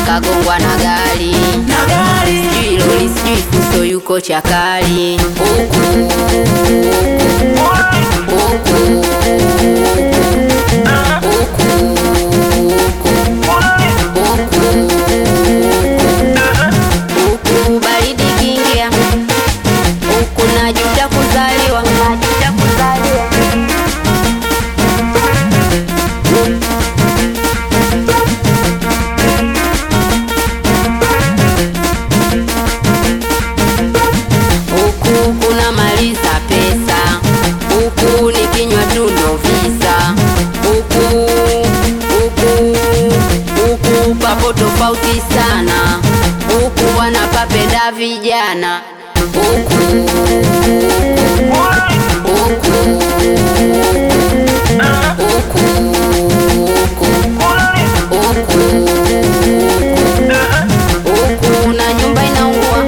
kagongwa na gari na gari sijui lori sijui fuso yuko chakali huku huku huku huku huku baridi kingia huku najuta kuzaliwa najuta kuzaliwa huku kuna maliza pesa huku nikinywa tu ndo visa huku huku huku papo tofauti sana huku wanapapenda vijana huku huku huku huku huku na nyumba inaungua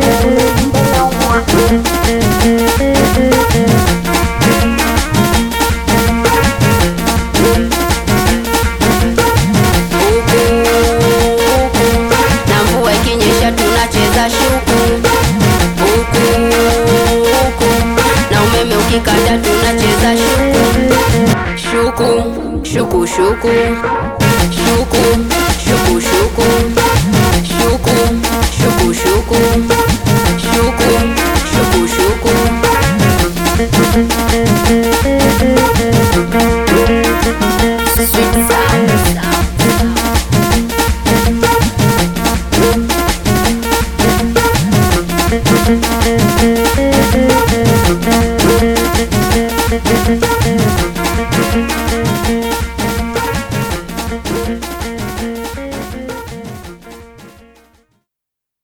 na mvua ikinyesha tunacheza shuku huku huku na umeme ukikata tunacheza shuku shuku shuku shuku shuku shuku shuku shuku shuku shuku shuku shuku shuku Sweet sound. Thank